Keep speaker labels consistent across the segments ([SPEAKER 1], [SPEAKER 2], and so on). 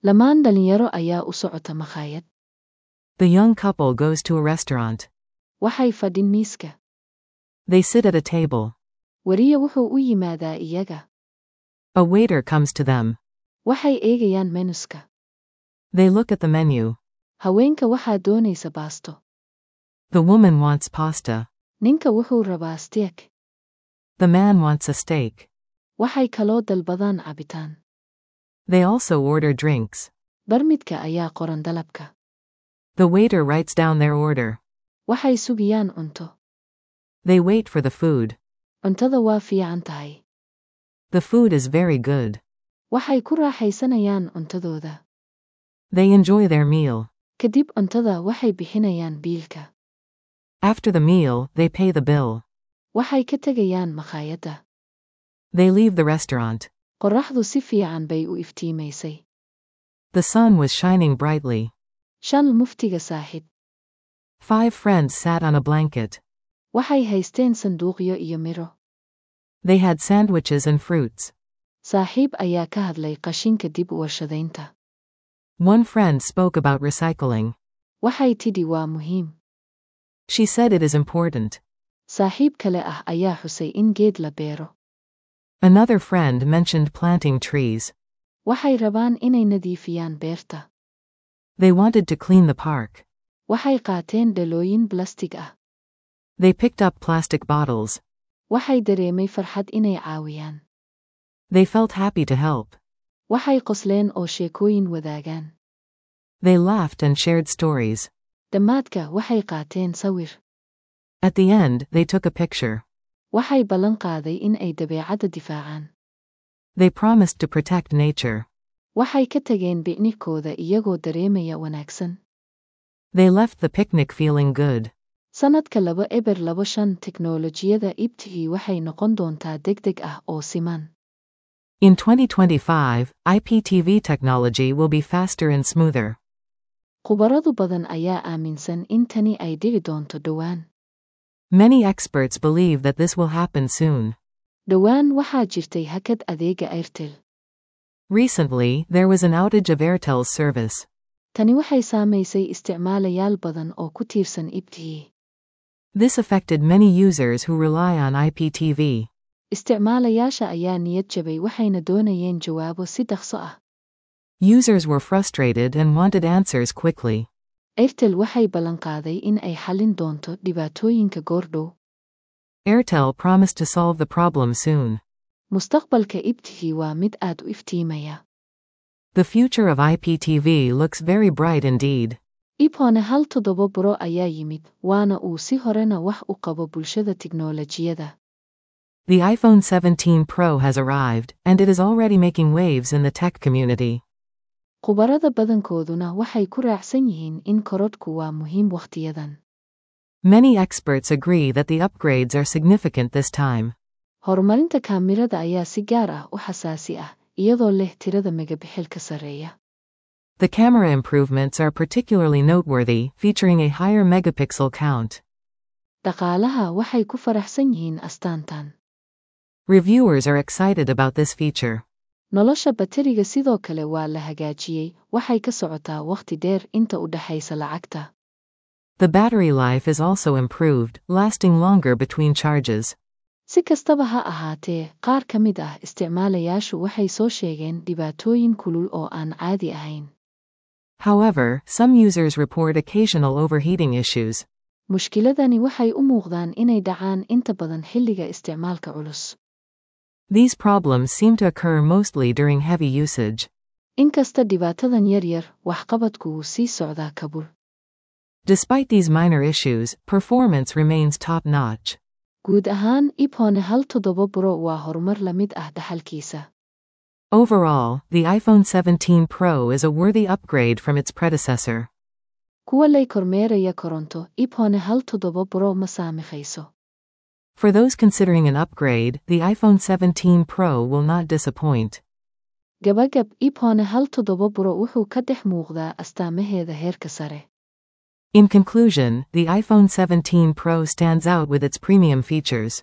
[SPEAKER 1] Lamaan dhalinyaro ayaa u socota makhaayad.
[SPEAKER 2] The young couple goes to a restaurant.
[SPEAKER 1] Waxay fadhin miiska.
[SPEAKER 2] They sit at a table.
[SPEAKER 1] Wariye wuxuu u yimaadaa iyaga.
[SPEAKER 2] A waiter comes to them.
[SPEAKER 1] Waxay eegayaan menuska.
[SPEAKER 2] They look at the menu.
[SPEAKER 1] Haweenka waxaa doonaysa baasto.
[SPEAKER 2] The woman wants pasta.
[SPEAKER 1] Ninka wuxuu rabaa steak.
[SPEAKER 2] The man wants a steak.
[SPEAKER 1] Waxay kaloo dalbadaan cabitaan.
[SPEAKER 2] They also order drinks.
[SPEAKER 1] Barmidka ayaa qoran dalabka.
[SPEAKER 2] The waiter writes down their order.
[SPEAKER 1] Waxay sugiyaan cunto.
[SPEAKER 2] They wait for the food.
[SPEAKER 1] Cuntada waa fiican tahay.
[SPEAKER 2] The food is very good.
[SPEAKER 1] Waxay ku raaxaysanayaan cuntadooda.
[SPEAKER 2] They enjoy their meal.
[SPEAKER 1] Kadib cuntada waxay bixinayaan biilka.
[SPEAKER 2] After the meal, they pay the bill.
[SPEAKER 1] Waxay ka tegayaan makhaayadda.
[SPEAKER 2] They leave the restaurant.
[SPEAKER 1] Qorraxdu si fiican bay u iftiimaysay.
[SPEAKER 2] The sun was shining brightly.
[SPEAKER 1] Shan muftiga saaxiib.
[SPEAKER 2] Five friends sat on a blanket.
[SPEAKER 1] Waxay haysteen sanduuqyo iyo miro.
[SPEAKER 2] They had sandwiches and fruits.
[SPEAKER 1] Saaxiib ayaa ka hadlay qashinka dib u warshadaynta.
[SPEAKER 2] One friend spoke about recycling.
[SPEAKER 1] Waxay tidhi waa muhiim.
[SPEAKER 2] She said it is important.
[SPEAKER 1] Saaxiib kale ah ayaa xusay in geed la beero.
[SPEAKER 2] Another friend mentioned planting trees.
[SPEAKER 1] Waxay rabaan inay nadiifiyaan beerta.
[SPEAKER 2] They wanted to clean the park.
[SPEAKER 1] Waxay qaateen dhalooyin blastig ah.
[SPEAKER 2] They picked up plastic bottles.
[SPEAKER 1] Waxay dareemay farxad inay caawiyaan.
[SPEAKER 2] They felt happy to help.
[SPEAKER 1] Waxay qosleen oo sheekooyin wadaagaan.
[SPEAKER 2] They laughed and shared stories.
[SPEAKER 1] Dhammaadka waxay qaateen sawir.
[SPEAKER 2] At the end, they took a picture.
[SPEAKER 1] Waxay ballan qaaday in ay dabeecadda difaacaan.
[SPEAKER 2] They promised to protect nature.
[SPEAKER 1] Waxay ka tageen bicnikooda iyagoo dareemaya wanaagsan.
[SPEAKER 2] They left the picnic feeling good.
[SPEAKER 1] Sannadka laba eber laba shan teknoolojiyada ibtihii waxay noqon doontaa degdeg ah oo siman.
[SPEAKER 2] In 2025, IPTV technology will be faster and smoother.
[SPEAKER 1] Khubaradu badan ayaa aaminsan in tani ay dhici doonto dhowaan.
[SPEAKER 2] Many experts believe that this will happen soon.
[SPEAKER 1] Dhowaan waxaa jirtay hakad adeega Airtel.
[SPEAKER 2] Recently, there was an outage of Airtel's service.
[SPEAKER 1] Tani waxay saamaysay isticmaalayaal badan oo ku tiirsan ibtihii.
[SPEAKER 2] This affected many users who rely on IPTV.
[SPEAKER 1] Isticmaalayaasha ayaa niyad jabay waxayna doonayeen jawaabo si dhaqso ah.
[SPEAKER 2] Users were frustrated and wanted answers quickly.
[SPEAKER 1] Airtel waxay ballanqaaday in ay xallin doonto dhibaatooyinka goordhow.
[SPEAKER 2] Airtel promised to solve the problem soon.
[SPEAKER 1] Mustaqbalka ibtihii waa mid aad u iftiimaya.
[SPEAKER 2] The future of IPTV looks very bright indeed.
[SPEAKER 1] iphone hal toddoba buro ayaa yimid waana uu si horena wax u qabo bulshada tiknoolajiyada.
[SPEAKER 2] The iPhone 17 Pro has arrived, and it is already making waves in the tech community.
[SPEAKER 1] Khubarada badankooduna waxay ku raacsan yihiin in korodhku waa muhiim wakhtiyadan.
[SPEAKER 2] Many experts agree that the upgrades are significant this time.
[SPEAKER 1] Horumarinta kaamirada ayaa si gaar ah u xasaasi ah, iyadoo leh tirada megabixilka sarreeya.
[SPEAKER 2] The camera improvements are particularly noteworthy, featuring a higher megapixel count.
[SPEAKER 1] Dhaqaalaha waxay ku faraxsan yihiin astaantan.
[SPEAKER 2] Reviewers are excited about this feature.
[SPEAKER 1] Nolosha bateriga sidoo kale waa la hagaajiyey, waxay ka socotaa wakhti dheer inta u dhaxaysa lacagta.
[SPEAKER 2] The battery life is also improved, lasting longer between charges.
[SPEAKER 1] Si kastaba ha ahaatee, qaar ka mid ah isticmaalayaashu waxay soo sheegeen dhibaatooyin kulul oo aan caadi ahayn.
[SPEAKER 2] However, some users report occasional overheating issues.
[SPEAKER 1] Mushkiladani waxay u muuqdaan inay dhacaan inta badan xilliga isticmaalka culus.
[SPEAKER 2] These problems seem to occur mostly during heavy usage.
[SPEAKER 1] Inkasta dhibaatadan yar yar, waxqabadku wuu sii socdaa kabul.
[SPEAKER 2] Despite these minor issues, performance remains top notch.
[SPEAKER 1] Guud ahaan, iphone hal toddoba buro waa horumar la mid ah dhaxalkiisa.
[SPEAKER 2] Overall, the iPhone 17 Pro is a worthy upgrade from its predecessor.
[SPEAKER 1] Kuwa lay kormeeraya koronto, iphone hal toddoba buro ma saamaxayso.
[SPEAKER 2] For those considering an upgrade, the iPhone 17 Pro will not disappoint.
[SPEAKER 1] Gabagab, iphone hal toddoba buro wuxuu ka dhex muuqdaa astaamaheeda heerka sare.
[SPEAKER 2] In conclusion, the iPhone 17 Pro stands out with its premium features.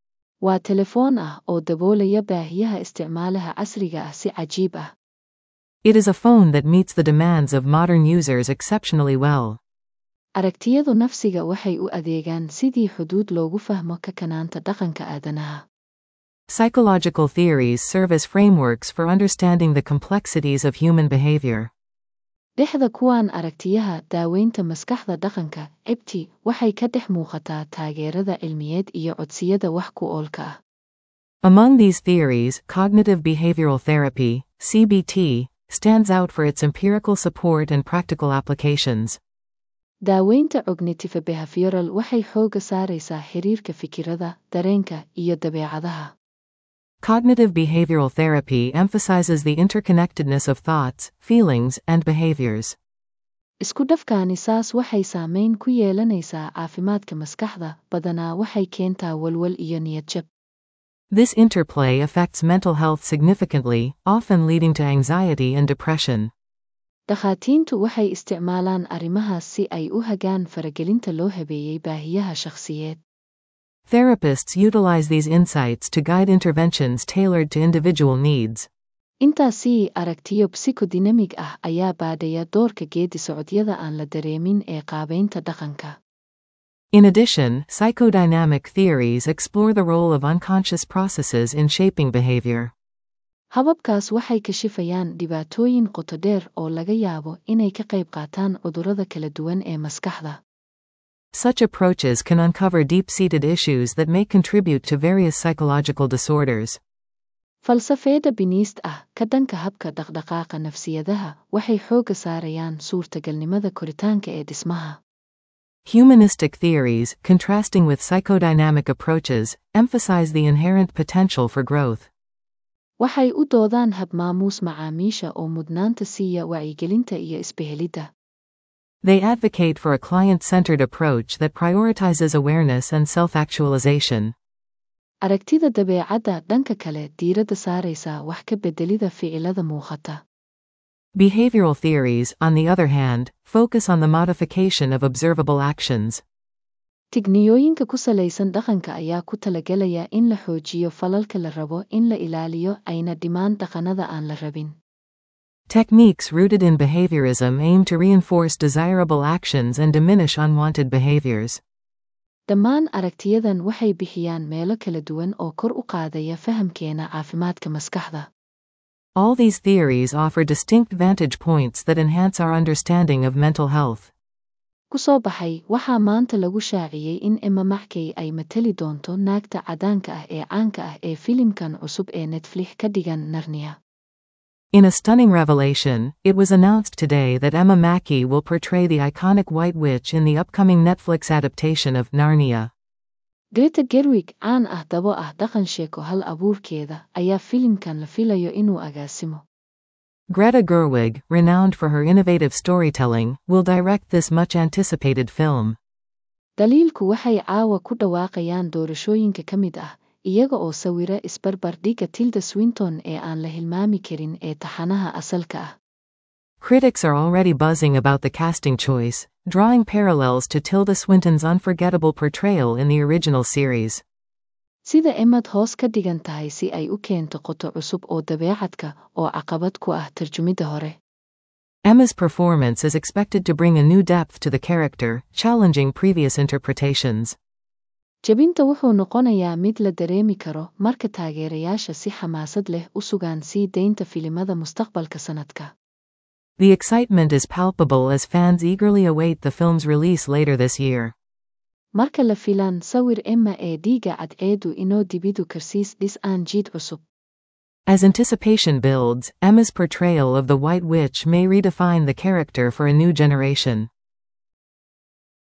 [SPEAKER 1] Waa telefoon ah oo daboolaya baahiyaha isticmaalaha casriga ah si cajiib ah.
[SPEAKER 2] It is a phone that meets the demands of modern users exceptionally well.
[SPEAKER 1] aragtiyadu nafsiga waxay u adeegaan sidii xuduud loogu fahmo kakanaanta dhaqanka aadanaha
[SPEAKER 2] Psychological theories serve as frameworks for understanding the complexities of human behavior.
[SPEAKER 1] dhexda kuwaan aragtiyaha daaweynta maskaxda dhaqanka cibti waxay ka dhex muuqataa taageerada cilmiyeed iyo codsiyada wax ku oolka ah
[SPEAKER 2] Among these theories, cognitive behavioral therapy, CBT, stands out for its empirical support and practical applications.
[SPEAKER 1] daaweynta cognitive behavioral waxay xoogga saaraysaa xiriirka fikirada dareenka iyo dabeecadaha
[SPEAKER 2] Cognitive behavioral therapy emphasizes the interconnectedness of thoughts, feelings, and behaviors.
[SPEAKER 1] isku dhafkaani saas waxay saameyn ku yeelanaysaa caafimaadka maskaxda badanaa waxay keentaa walwal iyo niyadjab
[SPEAKER 2] This interplay affects mental health significantly, often leading to anxiety and depression.
[SPEAKER 1] dhakhaatiintu waxay isticmaalaan arrimahaas si ay u hagaan faragelinta loo habeeyey baahiyaha shakhsiyeed
[SPEAKER 2] Therapists utilize these insights to guide interventions tailored to individual needs.
[SPEAKER 1] intaasii aragtiyo psikodinamig ah ayaa baadhaya doorka geedi socodyada aan la dareemin ee qaabaynta dhaqanka
[SPEAKER 2] In addition, psychodynamic theories explore the role of unconscious processes in shaping behavior.
[SPEAKER 1] hababkaas waxay kashifayaan dhibaatooyin qoto dheer oo laga yaabo inay ka qayb qaataan cudurrada kala duwan ee maskaxda
[SPEAKER 2] Such approaches can uncover deep seated issues that may contribute to various psychological disorders.
[SPEAKER 1] falsafeeda biniist ah ka dhanka habka dhaqdhaqaaqa nafsiyadaha waxay xoogga saarayaan suurtagalnimada koritaanka ee dhismaha
[SPEAKER 2] Humanistic theories, contrasting with psychodynamic approaches, emphasize the inherent potential for growth.
[SPEAKER 1] waxay u doodaan habmaamuus macaamiisha oo mudnaanta siiya wacyigelinta iyo isbehelidda
[SPEAKER 2] They advocate for a client centered approach that prioritizes awareness and self actualization.
[SPEAKER 1] aragtida dabeecadda dhanka kale diiradda saaraysa wax ka beddelida ficilada muuqata
[SPEAKER 2] Behavioral theories, on the other hand, focus on the modification of observable actions.
[SPEAKER 1] tigniyooyinka ku salaysan dhaqanka ayaa ku talagelaya in la xoojiyo falalka la rabo in la ilaaliyo ayna dhimaan dhaqannada aan la rabin
[SPEAKER 2] Techniques rooted in behaviorism aim to reinforce desirable actions and diminish unwanted behaviors.
[SPEAKER 1] dhammaan aragtiyadan waxay bixiyaan meelo kala duwan oo kor u qaadaya fahamkeena caafimaadka maskaxda
[SPEAKER 2] All these theories offer distinct vantage points that enhance our understanding of mental health.
[SPEAKER 1] ku soo baxay waxaa maanta lagu shaaciyey in emma maxkey ay matali doonto naagta cadaanka ah ee caanka ah ee filimkan cusub ee netflix ka dhigan narnia
[SPEAKER 2] In a stunning revelation, it was announced today that Emma Mackey will portray the iconic White Witch in the upcoming Netflix adaptation of Narnia.
[SPEAKER 1] greta gerwig caan ah dabo ah dhaqan sheeko hal abuurkeeda ayaa filimkan la filayo inuu agaasimo
[SPEAKER 2] Greta Gerwig, renowned for her innovative storytelling, will direct this much anticipated film.
[SPEAKER 1] daliilku waxay caawa ku dhawaaqayaan doorashooyinka ka mid ah iyaga oo sawira isbarbardhigga tilda swinton ee aan la hilmaami karin ee taxanaha asalka ah
[SPEAKER 2] Critics are already buzzing about the casting choice, drawing parallels to Tilda Swinton's unforgettable portrayal in the original series.
[SPEAKER 1] sida emad hoos ka dhigan tahay si ay u keento qoto cusub oo dabeecadka oo caqabad ku ah tarjumidda hore
[SPEAKER 2] Emma's performance is expected to bring a new depth to the character, challenging previous interpretations.
[SPEAKER 1] jebinta wuxuu noqonayaa mid la dareemi karo marka taageerayaasha si xamaasad leh u sugaan sii daynta filimada mustaqbalka sanadka
[SPEAKER 2] The excitement is palpable as fans eagerly await the film's release later this year.
[SPEAKER 1] marka la filaan sawir emma ee dhiiga cadceedu inoo dibidu karsiis dhis aan jiid cusub
[SPEAKER 2] As anticipation builds, Emma's portrayal of the White Witch may redefine the character for a new generation.